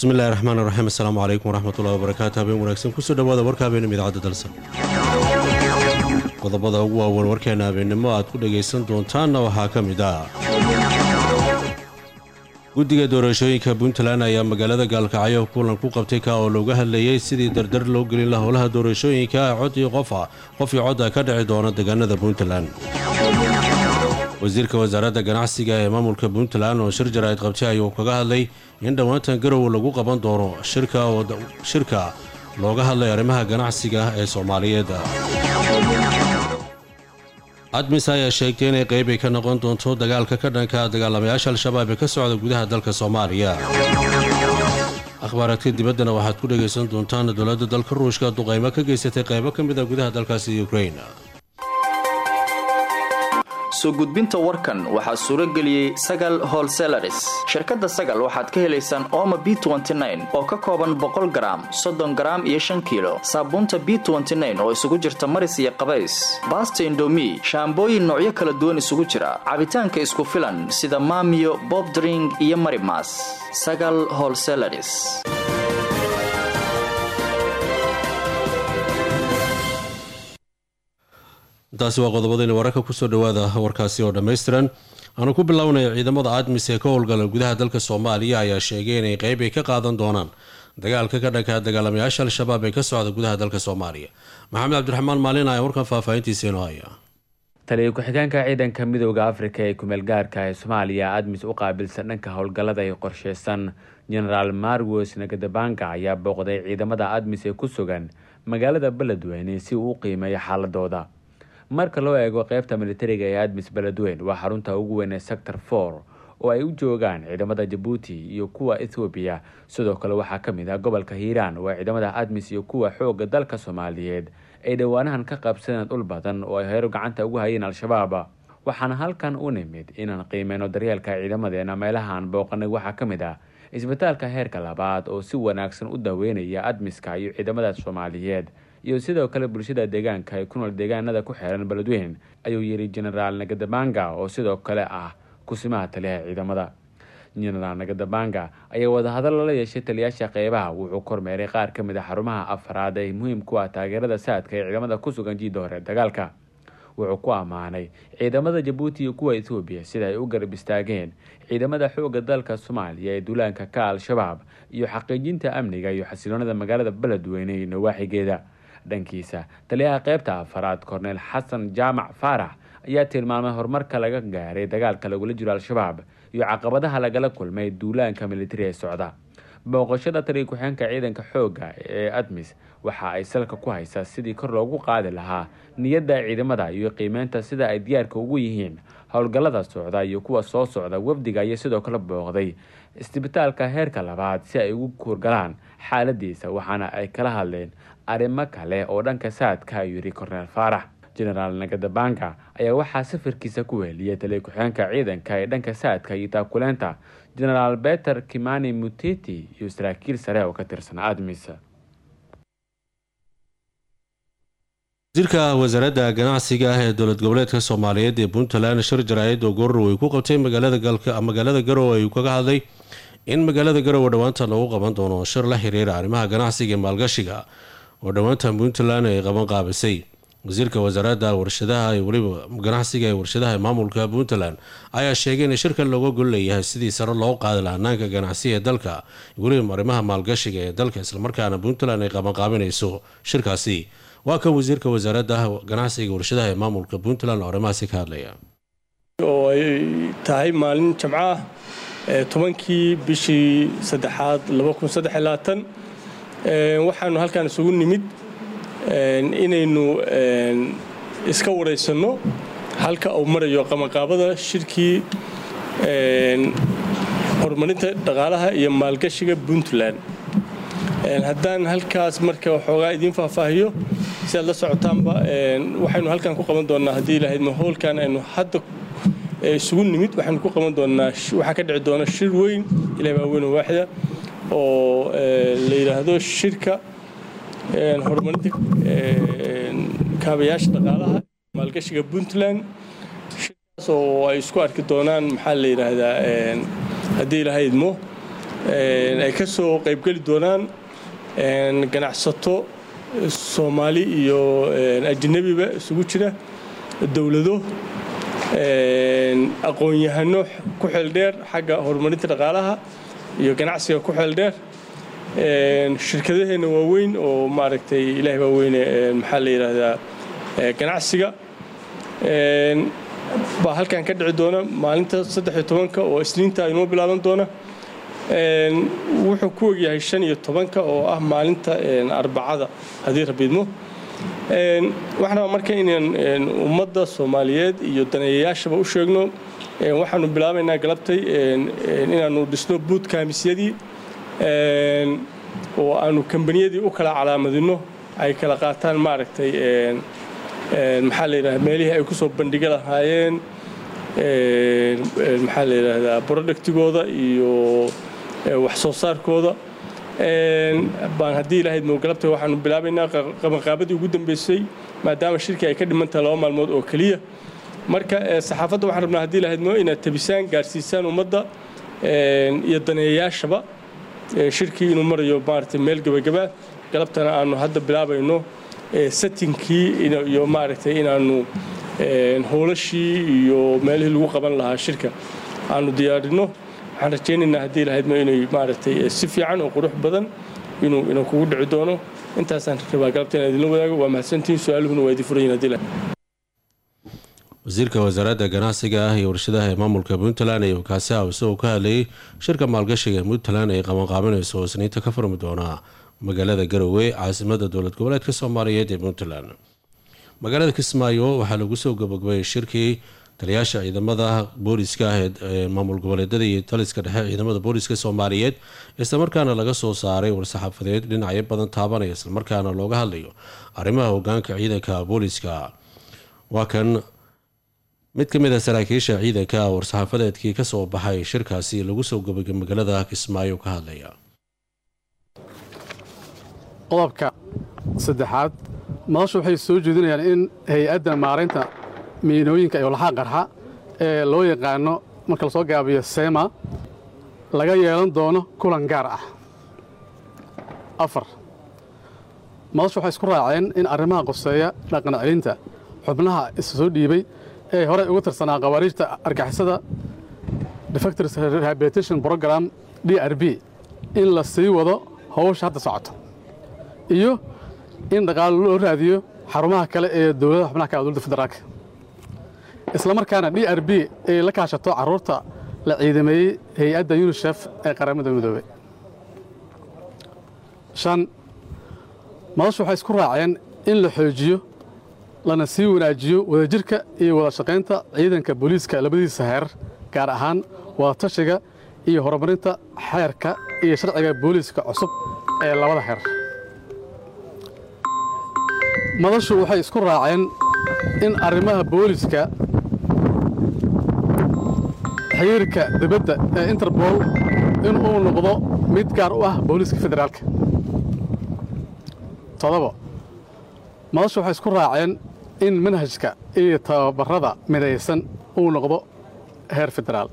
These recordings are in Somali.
bismillahi raxmaan raxiim assalaamu calaykum waraxmatullahi wabarakaatu habeen wanaagsan kusoo dhawaada warka habeenimo idaacadda dalsan qodobada ugu waaweyn warkeena habeennimo aad ku dhagaysan doontaanna waxaa ka mid ah guddiga doorashooyinka puntland ayaa magaalada gaalkacyo kulan ku qabtay ka oo looga hadlayay sidii dardar loo gelin la howlaha doorashooyinka codii qofa qofii codda ka dhici doona deegaanada puntland wasiirka wasaaradda ganacsiga ee maamulka puntland oo shir jaraa'id qabtay ayuu kaga hadlay in dhowaantan garowe lagu qaban doono shirka looga hadlay arrimaha ganacsiga ee soomaaliyeed admis ayaa sheegtay inay qeyb ay ka noqon doonto dagaalka ka dhanka dagaalamayaasha al-shabaab ee ka socda gudaha dalka soomaaliya akhbaaraadka dibaddana waxaad ku dhagaysan doontaan dowladda dalka ruushka duqaymo ka geysatay qaybo ka mid a gudaha dalkaasi ukrain soo gudbinta warkan waxaa suuro geliyey sagal holselaris shirkadda sagal waxaad ka helaysaan ooma b oo ka kooban boqol garaam soddon garaam iyo shan kiilo saabuunta b oo isugu jirta maris iyo qabays baasta indomi shaambooyin noocyo kala duwan isugu jira cabitaanka isku filan sida maamiyo bobdring iyo marimas sagal holselaris intaasi waa qodobadayna wararka kusoo dhawaada warkaasi oo dhammaystiran aanu ku bilownay ciidamada admis ee ka howlgala gudaha dalka soomaaliya ayaa sheegay inay qeyb ay ka qaadan doonaan dagaalka ka dhanka dagaalamayaasha al-shabaab ee ka socda gudaha dalka soomaaliya maxamed cabdiraxmaan maalin ayaa warkan faahfaahintiisa inoo haya taliya ku-xigeenka ciidanka midooda afrika ee kumeel gaarka ee soomaaliya admis u qaabilsan dhanka howlgallada ay qorsheysan genaraal marwos nagadabanga ayaa booqday ciidamada admis ee ku sugan magaalada beledweyne si uu u qiimeeyo xaaladooda marka loo eego qeybta militariga ee admis beledweyn waa xarunta ugu weyn ee sector for oo ay u joogaan ciidamada jabuuti iyo kuwa ethoobiya sidoo kale waxaa ka mid ah gobolka hiiraan oo ciidamada admis iyo kuwa xooga dalka soomaaliyeed ay dhowaanahan ka qabsadeen dhul badan oo ay heyro gacanta ugu hayeen al-shabaab waxaana halkan u nimid inaan qiimeyno daryeelka ciidamadeena meelahaan booqanay waxaa ka mid ah isbitaalka heerka labaad oo si wanaagsan u daweynaya admiska iyo ciidamada soomaaliyeed iyo sidoo kale bulshada deegaanka ee ku nool deegaanada ku xeeran beledweyn ayuu yidhi genaraal nagadabanga oo sidoo kale ah kusimaha taliyaha ciidamada genaraal nagadabanga ayaa wadahadal lala yeeshay taliyaasha qeybaha wuxuu kormeeray qaar ka mid a xarumaha afraad ee muhiim ku ah taageerada saadka ee ciidamada ku sugan jiidda hore dagaalka wuxuu ku ammaanay ciidamada jabuuti iyo kuwa ethoobiya sida ay u garab istaageen ciidamada xooga dalka soomaaliya ee duulaanka ka al-shabaab iyo xaqiijinta amniga iyo xasiloonada magaalada beledweyne iyo nawaaxigeeda dhankiisa taliyaha qeybta afaraad korneyl xasan jaamac faarax ayaa tilmaamay horumarka laga gaaray dagaalka lagula jiro al-shabaab iyo caqabadaha lagala kulmay duulaanka militari ee socda booqashada taliya ku-xeenka ciidanka xoogga ee admis waxa ay salka ku haysaa sidii kor loogu qaadi lahaa niyadda ciidamada iyo qiimeynta sida ay diyaarka ugu yihiin howlgallada socda iyo kuwa soo socda wafdiga iyo sidoo kale booqday isbitaalka heerka labaad si ay ugu kuurgalaan xaaladiisa waxaana ay kala hadleen arrimo kale oo dhanka saadka ayuu yidhi korneel faarax genaraal nagadabanga ayaa waxaa safarkiisa ku weheliyay taliya ku-xeenka ciidanka ee dhanka saadka iyo taakuleenta genaraal beter kimani muteti iyo saraakiil sare oo ka tirsan admis wasiirka wasaaradda ganacsiga ah ee dowlad goboleedka soomaaliyeed ee puntland shir jaraa'id oo goorrow ay ku qabtay magaalada garowe ayuu kaga hadlay in magaalada garowe dhowaantan lagu qaban doono shir la xiriira arrimaha ganacsiga ee maalgashiga oo dhowaantan puntland ay qaban qaabisay wasiirka wasaaradda warshadaha iyo weliba ganacsiga ee warshadaha ee maamulka puntland ayaa sheegay in shirkan looga gol leeyahay sidii sare loo qaadi laha hanaanka ganacsiga ee dalka weliba arrimaha maalgashiga ee dalka islamarkaana puntland ay qabanqaabinayso shirkaasi waa kan wasiirka wasaaradda ganacsiga warshadaha ee maamulka puntland oo arrimahaasi ka hadlaya oo ay tahay maalin jamco ah tobankii bishii saddexaad waxaanu halkaan isugu nimid inaynu iska waraysanno halka uu marayo qabanqaabada shirkii horumarinta dhaqaalaha iyo maalgashiga puntland haddaan halkaas marka waxoogaa idiin faahfaahiyo si aad la socotaanba waxaynu halkaan ku qaban doonnaa haddii ilahayd mahoolkan aynu hadda isugu nimid waxaynu ku qaban doonnaa waxaa ka dhici doona shir weyn ilaah baa weyn waaxida oo la yidhaahdo shirka horumarinta kaabayaasha dhaqaalaha maalgashiga puntland shirkaas oo ay isku arki doonaan maxaa la yidhaahdaa haddii ilaha idmo ay ka soo qaybgeli doonaan ganacsato soomaali iyo ajnabiba isugu jira dowlado aqoon-yahano ku xeeldheer xagga horumarinta dhaqaalaha iyo ganacsiga ku xeeldheer shirkadaheenna waaweyn oo maaragtay ilaahay baa weyne maxaa la yidhaahdaa ganacsiga baa halkan ka dhici doona maalinta saddex iyo tobanka oo isniinta inoo bilaaban doona wuxuu ku ogyahay shan iyo tobanka oo ah maalinta arbacada haddii rabiidmo waxaan rabaa marka inaan ummadda soomaaliyeed iyo daneeyayaashaba u sheegno waxaanu bilaabaynaa galabtay inaanu dhisno buud kaamisyadii oo aanu kambaniyadii u kala calaamadino ay kala qaataan maaragtay maxaa la yidhahda meelihii ay ku soo bandhiga lahaayeen maxaa la yidhaahdaa productigooda iyo wax soo saarkooda baan haddii ilaahayd mowgalabta waxaanu bilaabaynaa qabanqaabadii ugu dambeysay maadaama shirkii ay ka dhimantahay laba maalmood oo keliya marka saxaafadda waxaan rabnaa haddii ilahayd mo inaad tabisaan gaarsiisaan ummadda iyo daneeyayaashaba shirkii inuu marayo maaragtay meel gebagabaa galabtana aanu hadda bilaabayno settinkii iyo maaragtay inaanu howlashii iyo meelihii lagu qaban lahaa shirka aanu diyaarino waxaan rajaynaynaa haddii lahaydma inay maaragtay si fiican oo qurux badan inuu inuu kugu dhici doono intaasaan rabaa galabta inaan idinla wadaago waa mahadsantihiin su-aaluhuna waa idin furan yihin hadii lahayd wasiirka wasaaradda ganacsiga ah iyo warshadaha ee maamulka puntland iyo kaasi ah isagoo ka hadlayay shirka maalgashiga ee puntland ay qabanqaabinayso oo isniinta ka furmi doonaa magaalada garowe caasimada dowlad goboleedka soomaaliyeed ee puntland magaalada kismaayo waxaa lagu soo gabagabayay shirkii taliyaasha ciidamada booliska ah ee maamul goboleedyada iyo taliska dhexe ciidamada booliska soomaaliyeed islamarkaana laga soo saaray war-saxaafadeed dhinacyo badan taabanaya islamarkaana looga hadlayo arrimaha hogaanka ciidanka booliska waa kan mid ka mid a saraakiisha ciidanka war-saxaafadeedkii kasoo baxay shirkaasi lagu soo gabagay magaalada kismaayo ka hadlaya qodobka saddexaad madashu waxay soo jeedinayaan in hay-adda maaraynta miinooyinka iyo laxaa qarxa ee loo yaqaano marka lasoo gaabiyo sema laga yeelan doono kulan gaar ah afar madashu waxay isku raaceen in arrimaha qoseeya dhaqan celinta xubnaha isa soo dhiibay ee horey uga tirsanaa khawaariijta argixisada defectors rehabilitation program d r b in la sii wado howsha hadda socoto iyo in dhaqaalo loo raadiyo xarumaha kale ee dowladaha xubnaha ka dowladda federaalka isla markaana d r b ay la kaashato carruurta la ciidameeyey hay-adda yunisef ee qaramada midoobey shan madashu waxay isku raaceen in la xoojiyo lana sii wanaajiyo wadajirka iyo wada shaqaynta ciidanka booliiska labadiisa heer gaar ahaan wadatashiga iyo horumarinta xeerka iyo sharciga booliiska cusub ee labada heer madashu waxay isku raaceen in arrimaha booliiska xiriirka dibadda ee interbol in uu noqdo mid gaar u ah booliiska federaalka todobo madashu waxay isku raaceen in manhajka iyo tababarada midaysan uu noqdo heer federaal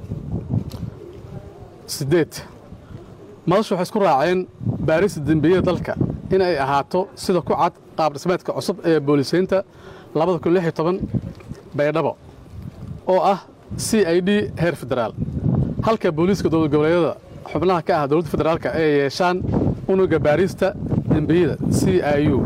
siddeed madashu waxay isku raaceen baarista dembiyada dalka in ay ahaato sida ku cad qaab dhismeedka cusub ee boolisaynta baydhabo oo ah c i d heer federaal halka booliiska dowlad goboleedyada xubnaha ka ah dowladda federaalka ay yeeshaan unuga baarista dembiyada c i u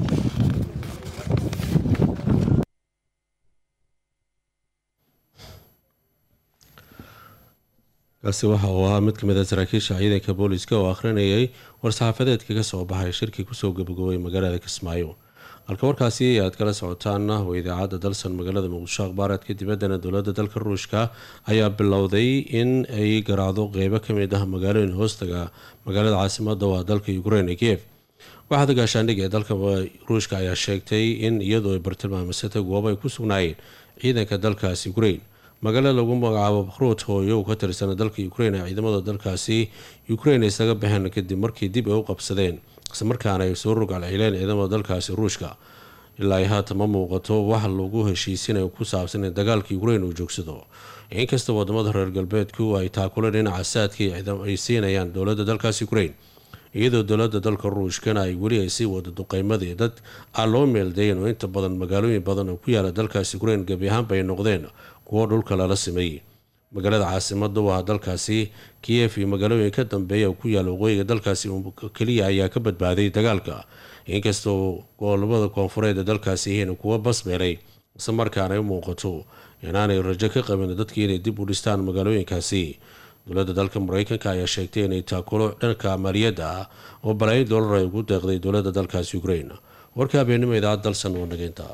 kaasi waxa uu ahaa mid ka mid a saraakiisha ciidanka booliiska oo akhrinayay war-saxaafadeedka ka soo baxay shirkii kusoo gabagabay magaalada kismaayo halka warkaasi aad kala socotaana waa idaacadda dalsan magaalada muqdisho akhbaareedka dibaddana dowladda dalka ruushka ayaa bilowday in ay garaacdo qeybo ka mid ah magaalooyin hoostaga magaalada caasimada waa dalka ukrein ee kiev waxaada gaashaandhig ee dalka ruushka ayaa sheegtay in iyadoo ay bartilmaamisatay goobo ay ku sugnaayeen ciidanka dalkaasi ukrein magaalo lagu magacaabo bakhruut hooyo uu ka tirsana dalka ukrein ee ciidamada dalkaasi ukrein isaga baxeen kadib markii dib ay u qabsadeen islamarkaana ay soo rogaal cileen ciidamada dalkaasi ruushka ilaa ay haatan ma muuqato wax lagu heshiisinayo ku saabsan in dagaalka ukrain uu joogsado inkasta wadamada reer galbeedku ay taakula dhinaca saadka ay siinayaan dowladda dalkaas ukrain iyadoo dowlada dalka ruushkana ay weli ay sii wada duqeymadii dad aan loo meeldayn oo inta badan magaalooyin badan oo ku yaala dalkaas ukrain gebi ahaanba ay noqdeen kuwo dhulka lala simeeyey magaalada caasimada u ah dalkaasi kiyef iyo magaalooyin ka dambeeya oo ku yaala waqooyiga dalkaasi keliya ayaa ka badbaaday dagaalka inkastoo gobolabada koonfureed ee dalkaasi yihiin kuwo basbeelay isla markaana ay u muuqato inaanay rajo ka qabin dadkii inay dib u dhistaan magaalooyinkaasi dowladda dalka mareykanka ayaa sheegtay inay taakulo dhanka maaliyadda ah oo balaayin doolar ay ugu deeqday dowladda dalkaasi ukrain warka habeenimo idaacad dalsan oo nageynta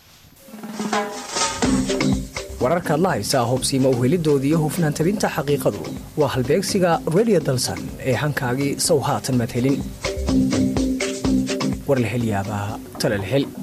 wararkaad la haysaa hobsiima uhelidooda iyo hufnaan tabinta xaqiiqadu waa halbeegsiga redio dalsan ee hankaagii sow haatan madhelin war la hel yaabaa tala la hel